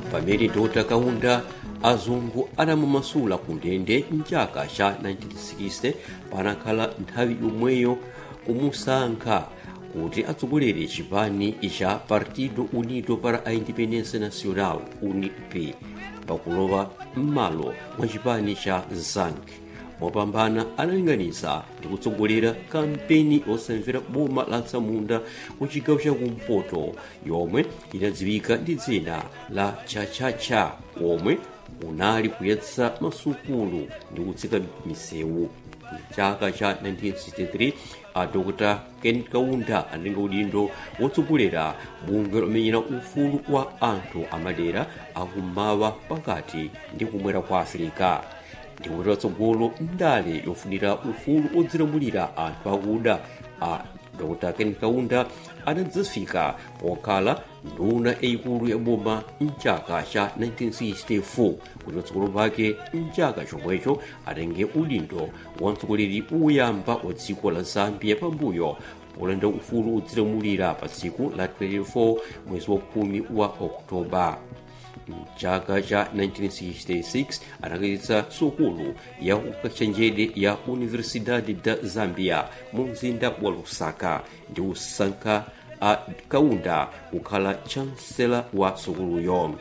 pamene dr kaunda azungu adamumasula ku ndende mchaka cha 1960 panakhala nthawi yomweyo kumusankha kuti atsogolere chipani cha partido unido para a independência nacional unip pakulowa m'malo mwa chipani cha zank mopambana analinganiza ndi kutsogolera kampeni yosamvera boma la tsamunda ku chigawo chakumpoto yomwe inadziwika ndi dzina la chachacha komwe unali kuyatsa masukulu ndi kutseka misewu chaka cha 1963 a dr ken kaunda analinga udindo wotsogolera bungwe lomenyera ufulu wa anthu amadera akummawa pakati ndi kumwera kwa afirika ndikuti watsogolo ndale yofunira ufulu odzilamulira anthu akuda a dr ken kaunda anadzafika pokhala nduna yayikulu ya boma mchaka cha 1964 kuti patsogolo pake mchaka chomwecho atenge udindo wa mtsogoleri woyamba wa dziko la zambia pambuyo polanda ufulu odzilamulira pa tsiku la 24 mwezi wa khumi wa oktoba mchaka cha 1966 anakhazikitsa sukulu ya ukachenjede ya universidade da zambia mu mzinda wa lusaka ndi kusankha a kaunda kukhala chancellor wa sukuluyo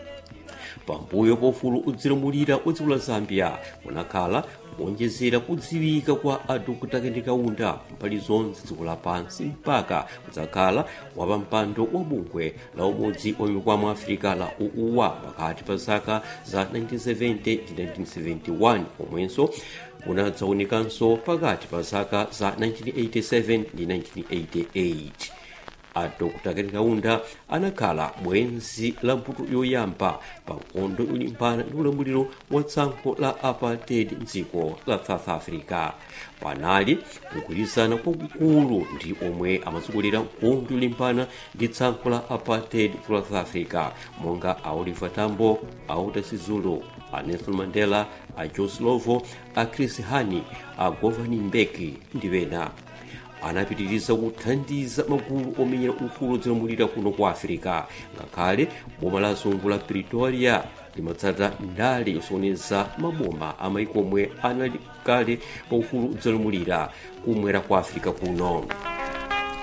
pambuyo pofulu udzilamulira wa dziko la zambia kunakhala kuonjezera kudziwika kwa adokota kendi kaunda mbali zonse dziko lapansi mpaka kudzakhala wapampando wa bungwe la umodzi wa mikwamo africa la uuwa pakati pa zaka za 1970 ndi 1971 komwenso unadzaonekanso pakati pa zaka za 1987 ndi 1988 a dr ken kaunda anakhala bwenzi la mputu yoyamba pa nkhondo yolimbana ndi ulamuliro wa tsankho la apartheid mdziko la south africa panali kugwirizana kwakukulu ndi omwe amatsogolera nkhondo yolimbana ndi tsankho la apartheid ku south africa monga a oliver tambo a walter sisulu a nelson mandela a joe slovo a chris hani a govan mbeki ndi ena anapitiriza kuthandiza magulu omenyera ufulu odzilamulira kuno kwa afirika ngakhale boma la zungu la pretoria limatsata ndale yosokoneza maboma amaiko omwe anali kale pa ufulu odzilamulira kumwera kwa afirika kuno